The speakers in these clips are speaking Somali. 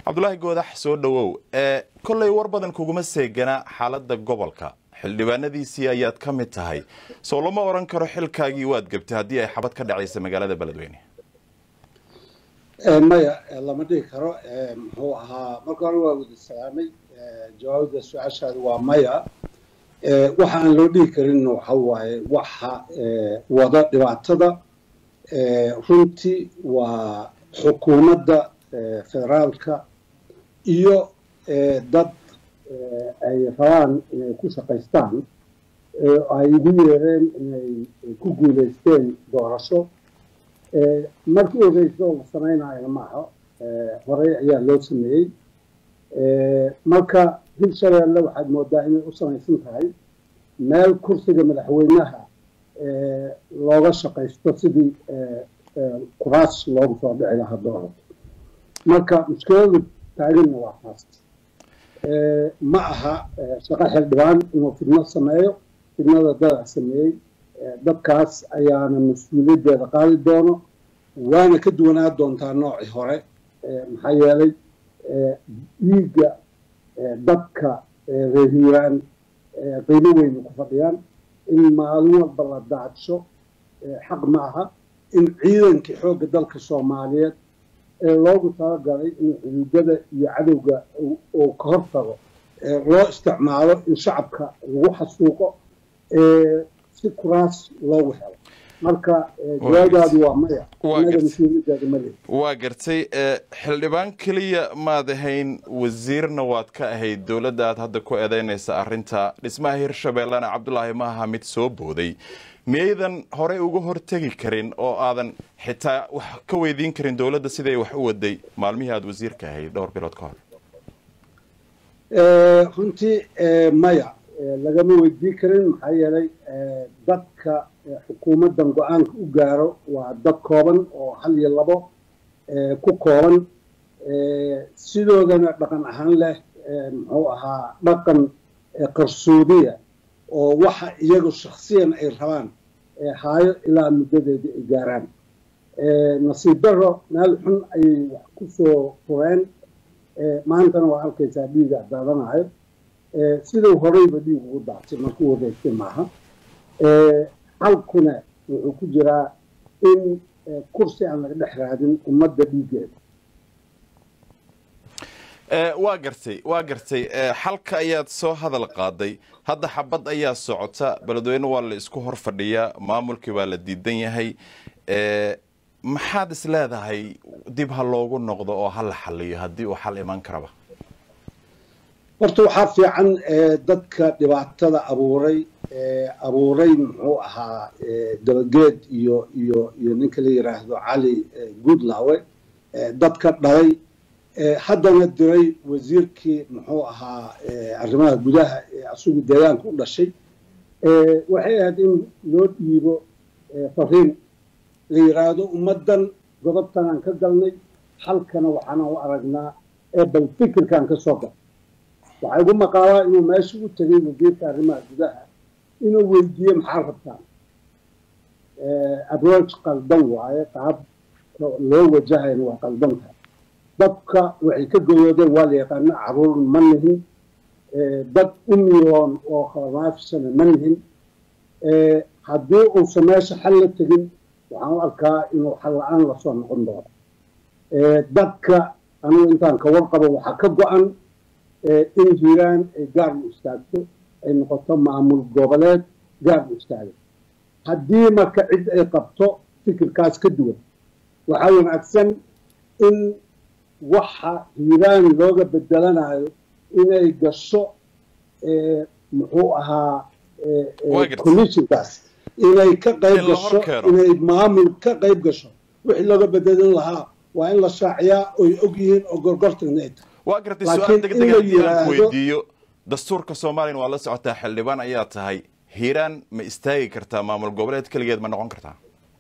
cabdulaahi goodax soo dhowow kollay war badan kuguma seegana xaaladda gobolka xildhibaanadiisii ayaad ka mid tahay soo lama odhan karo xilkaagii waad gebtay haddii ay xabad ka dhacaysa magaalada beledweyne maya lama dhihi karo muxuu ahaa marka hore waa wada salaamay jawaabda su-aashaada waa maya waxa aan loo dhihi karin waxa waaye waxa wada dhibaatada runtii waa xukuumadda federaalka iyo dad ay rabaan inay ku shaqaystaan ay ugu yeereen inay ku guulaysteen doorasho markii ogeyso oo la samaynayo maaha horey ayaa loo sameeyey marka hirshabeelle waxaad moodaa inay u samaysan tahay meel kursiga madaxweynaha looga shaqaysto sidii kuraas loogu soo dhici lahaa doorasho marka mushkiladu taaganna waa taas ma aha shaqo xildhibaan inuu fidno sameeyo fidnada dadaa sameeyey dadkaas ayaana mas-uuliyaddeeda qaadi doono waana ka duwanaa doontaa noocii hore maxaa yeelay dhiigga dadka reehiiraan qiimo weyna ku fadhiyaan in maalin walba la daadsho xaq ma aha in ciidankii xoogga dalka soomaaliyeed ee loogu talagalay in xuduudada iyo cadowga uu ka hortago loo isticmaalo in shacabka lagu xasuuqo si kuraas loogu helo marka jawaabdaadu waa maya anaga mas-uuliyaddaada ma lehi waa gartay xildhibaan keliya maad ahayn wasiirna waad ka ahayd dowladda aad hadda ku eedeynaysa arrinta dhismaha hirshabeellena cabdulaahi ma aha mid soo booday miyaydan horey uga hortegi karin oo aadan xitaa wax ka weydiin karin dowladda siday wax u waday maalmihii aada wasiirka ahayd dhowr bilood ka hor runtii maya lagama weydiin karin maxaa yeelay dadka xukuumaddan go-aanka u gaaro waa dad kooban oo hal iyo labo ku kooban sidoodana dhaqan ahaan leh muxuu ahaa dhaqan qarsoodiya oo waxa iyagu shaksiyan ay rabaan haayo ilaa muddadeedii ay gaaraan nasiib daro meel xun ayay wax ku soo fureen maantana waa arkaysaa dhiiga daadanayo sidau horeyba dhiig ugu daatay markuu wareegtay maaha xalkuna wuxuu ku jiraa in kursi aan laga dhex raadin ummadda dhiiggeeda waa gartay waa gartay xalka ayaad soo hadal qaaday hadda xabad ayaa socota beledweyne waa la isku hor fadhiyaa maamulkii waa la diidan yahay maxaad is leedahay dib ha loogu noqdo oo ha la xaliyo haddii uu xal iman karaba horta waxaa fiican dadka dhibaatada abuuray abuuray muxuu ahaa dabageed iyo iyo iyo ninka la yiraahdo cali goodlawe dadka dhalay haddana diray wasiirkii muxuu ahaa arrimaha gudaha ee asugu deegaanka u dhashay waxay ahayd in loo dhiibo fariin la yiraahdo ummaddan godobtan aan ka galnay xalkana waxaana u aragnaa ee bal fikirkaan ka soo gal waxaa igu maqaabaa inuu meesha u tegay wasiirka arrimaha gudaha inuu weydiiye maxaa rabtaan approach qaldan waaye qaab loo wajahayna waa qaldan tahay dadka waxay ka goyoodeen waa la yaqaana caruur ma nihin dad umiyoon oo khalamaafisana ma nihin haddii uusan meesha xal la tegin waxaan u arkaa inuu xal la-aan lasoo noqon doono dadka anigu intaan ka warqabo waxaa ka go-an in hiiraan ay gaar u istaagto ay noqoto maamul goboleed gaar u istaaga haddii marka cid ay qabto fikirkaas ka duwan waxaa wanaagsan in waxa hiiraan looga bedelanayo inay gasho muxuu ahaa commissionkaas inay ka qayb gasho inay maamul ka qayb gasho wixii looga bedelin lahaa waa in la shaaciyaa oy og yihiin oo gorgortagna ay tahay waa gartay su-aal degdega haddii aan weydiiyo dastuurka soomaaliyana waa la socotaa xildhibaan ayaa tahay hiiraan ma istaagi kartaa maamul goboleed keligeed ma noqon kartaa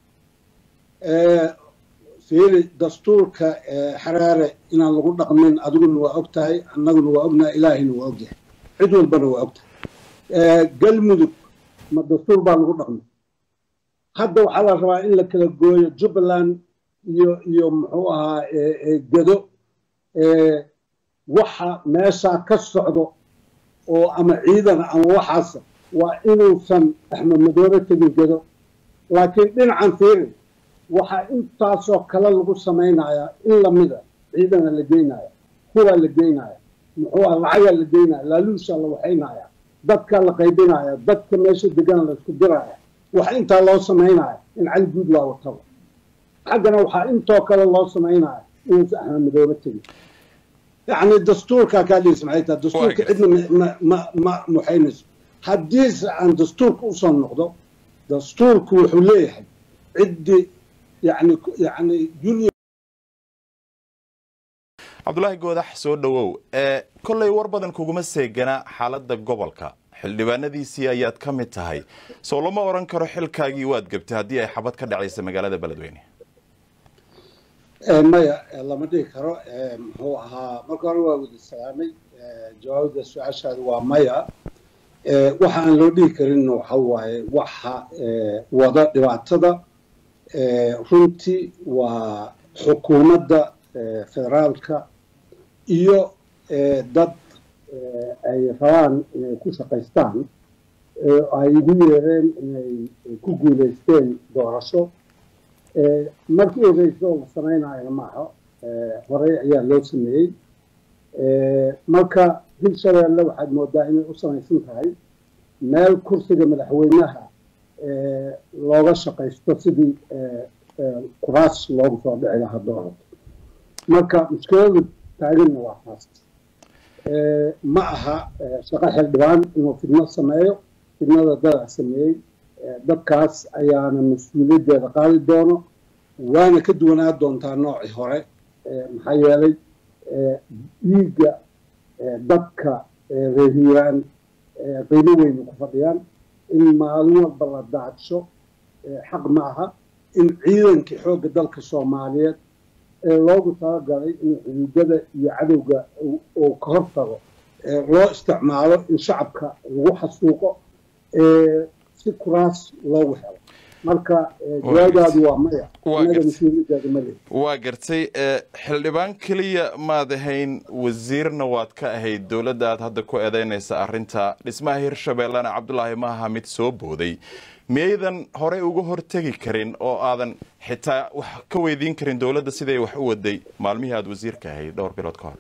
fiiri dastuurka xaraare inaan lagu dhaqmin adiguna waa og tahay annaguna waa ognahay ilaahina waa ogyahay cid walbana waa og tahay galmudug ma dastuur baa lagu dhaqmay hadda waxaa la rabaa in la kala gooyo jubbaland iyo iyo muxuu ahaa gedo waxa meeshaa ka socdo oo ama ciidana ama waxaasa waa inuusan axmed madoobe tegin gedo laakiin dhinacan fiiri waxaa intaasoo kale lagu samaynayaa in lamida ciidana la geynaya hubaa la geynaya muxuu ah lacagaa la geynaya laaluushaa la waxaynaya dadkaa la qaybinaya dadka meesha degana la isku diraya waxa intaa loo samaynaya in cali guud laa wataba xaggana waxaa intoo kale loo samaynaya inuusan axmed madoobe tegin yacni dastuurkaa kaa dhiis maxay tahay dastuurka cidna ma ma ma muxaynayso haddiise aan dastuurka usoo noqdo dastuurku wuxuu leeyahay ciddii yani yani junior cabdulaahi goodax soo dhowow kollay war badan kuguma seegana xaaladda gobolka xildhibaanadiisii ayaad ka mid tahay soo lama odhan karo xilkaagii waad gebtay haddii ay xabad ka dhacaysa magaalada beledweyne maya lama dhihi karo muxuu ahaa marka hore waa wada salaamay jawaabda su-aashaada waa maya waxa aan loo dhihi karin waxa waaye waxa wada dhibaatada runtii waa xukuumadda federaalka iyo dad ay rabaan inay ku shaqaystaan ay ugu yeereen inay ku guulaysteen doorasho markii ogeyso la samaynayo maaha horey ayaa loo sameeyey marka dib shabeelle waxaad moodaa inay u samaysan tahay meel kursiga madaxweynaha looga shaqaysto sidii kuraas loogu soo dhici lahaa doorada marka mushkiladu taaganna waa taas ma aha shaqo xildhibaan inuu fidno sameeyo fidnada dadaa sameeyey dadkaas ayaana mas-uuliyaddeeda qaadi doono waana ka duwanaa doontaa noocii hore maxaa yeelay dhiigga dadka reerhiiraan qiimo weyna ku fadhiyaan in maalin walba la daadsho xaq ma aha in ciidankii xoogga dalka soomaaliyeed ee loogu talagalay in xuduudada iyo cadowga uu ka hortago loo isticmaalo in shacabka lagu xasuuqo si kuraas loogu helo marka jawaabdaadu waa maya inaga mas-uuliyaddaada male waa gartay xildhibaan keliya maad ahayn wasiirna waad ka ahayd dowladda aad hadda ku eedeynaysa arrinta dhismaha hirshabeellena cabdulaahi maaha mid soo booday miyaydan horey uga hortegi karin oo aadan xitaa wax ka weydiin karin dowladda siday wax u waday maalmihii aada wasiirka ahayd dhowr bilood ka hor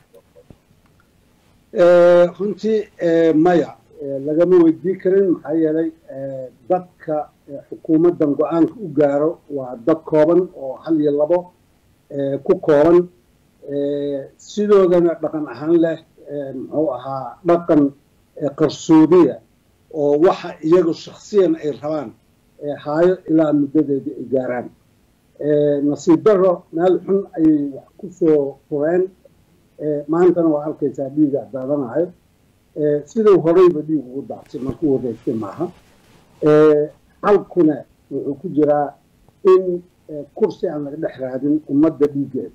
runtii maya lagama weydiin karin maxaa yeelay dadka xukuumaddan go-aanka u gaaro waa dad kooban oo hal iyo labo ku kooban sidoodana dhaqan ahaan leh muxuu ahaa dhaqan qarsoodiya oo waxa iyagu shaksiyan ay rabaan haayo ilaa muddadeedii ay gaaraan nasiib daro meel xun ayay wax ku soo fureen maantana waa arkaysaa dhiiga daadanayo siduu horeyba dhiig ugu daatay markuu wareegtay maaha xalkuna wuxuu ku jiraa in kursi aan laga dhex raadin ummadda dhiiggeeda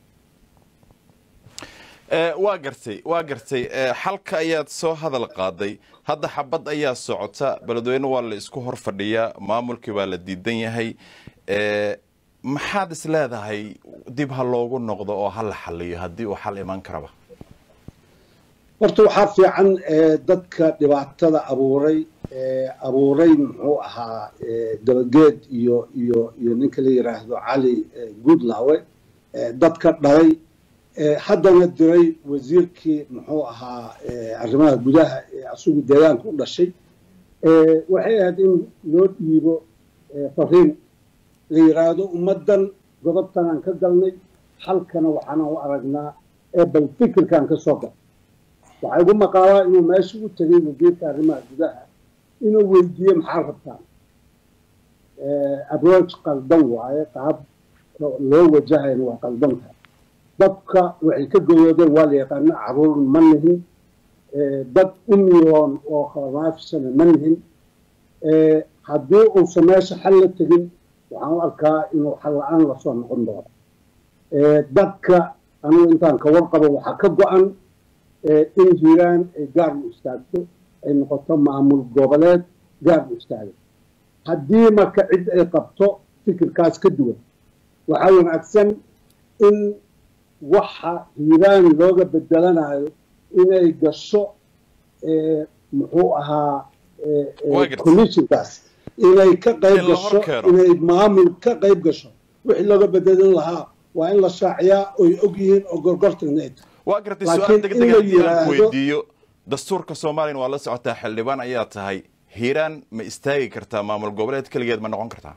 waa gartay waa gartay xalka ayaad soo hadal qaaday hadda xabad ayaa socota beledweyne waa la isku hor fadhiyaa maamulkii baa la diidan yahay maxaad is leedahay dib ha loogu noqdo oo ha la xaliyo haddii uu xal iman karaba horta waxaa fiican dadka dhibaatada abuuray abuuray muxuu ahaa dabageed iyo iyo iyo ninka la yidhaahdo cali goodlawe dadka dhalay haddana diray wasiirkii muxuu ahaa arrimaha gudaha ee asugu deegaanka u dhashay waxay ahayd in loo dhiibo fariin la yidhaahdo ummaddan godobtan aan ka galnay halkana waxaana u aragnaa ee bal fikirkaan ka soo gal waxaa igu maqaabaa inuu meesha u tegay wasiirka arrimaha gudaha inuu weydiiye maxaa rabtaan approach qaldan waaye qaab loo wajahayna waa qaldantahay dadka waxay ka goyoodeen waa la yaqaana caruur ma nihin dad u miyoon oo khalamaafisana ma nihin haddii uusan meesha xal la tegin waxaan u arkaa inuu xal la-aan lasoo noqon doono dadka anigu intaan ka warqabo waxaa ka go-an in hiiraan ay gaar u istaagto ay noqoto maamul goboleed gaar u istaaga haddii marka cid ay qabto fikirkaas ka duwan waxaa wanaagsan in waxa hiiraan looga bedelanayo inay gasho muxuu ahaa commissionkaas inay ka qayb gasho inay maamul ka qayb gasho wixii looga bedelin lahaa waa in la shaaciyaa oy og yihiin oo gorgortagna ay waa gartay su-aal degdeg haddii aan weydiiyo dastuurka soomaaliyana waa la socotaa xildhibaan ayaa tahay hiiraan ma istaagi kartaa maamul goboleed keligeed ma noqon kartaa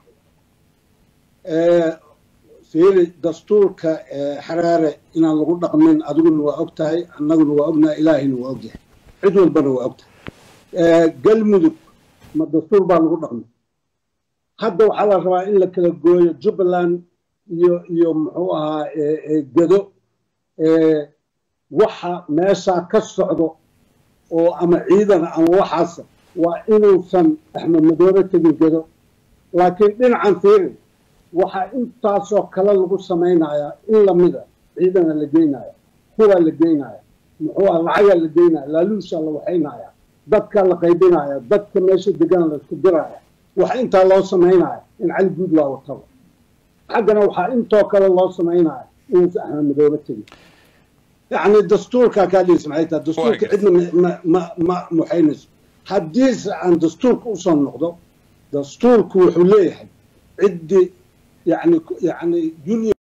fiiri dastuurka xaraare inaan lagu dhaqmin adiguna waa og tahay annaguna waa ognahay ilaahayna waa ogyahay cid walbana waa og tahay galmudug ma dastuur baa lagu dhaqmay hadda waxaa la rabaa in la kala gooyo jubbaland iyo iyo muxuu ahaa gedo waxa meeshaa ka socdo oo ama ciidana ama waxaasa waa inuusan axmed madoobe tegin gedo laakiin dhinacan fiiri waxaa intaasoo kale lagu samaynayaa in lamida ciidana la geynaya kuwaa la geynaya muxuu ah lacagaa la geynaya laaluushaa la waxaynaya dadkaa la qaybinaya dadka meesha degan la isku diraya waxa intaa loo samaynaya in cali guud laa wataba xaggana waxaa intoo kale loo samaynaya inuusan axmed madoobe tegin yacni dastuurkaa kaa dhiis maxay tahay dastuurka cidna ma ma ma muxaynayso haddiise aan dastuurka usoo noqdo dastuurku wuxuu leeyahay ciddii يعني يعني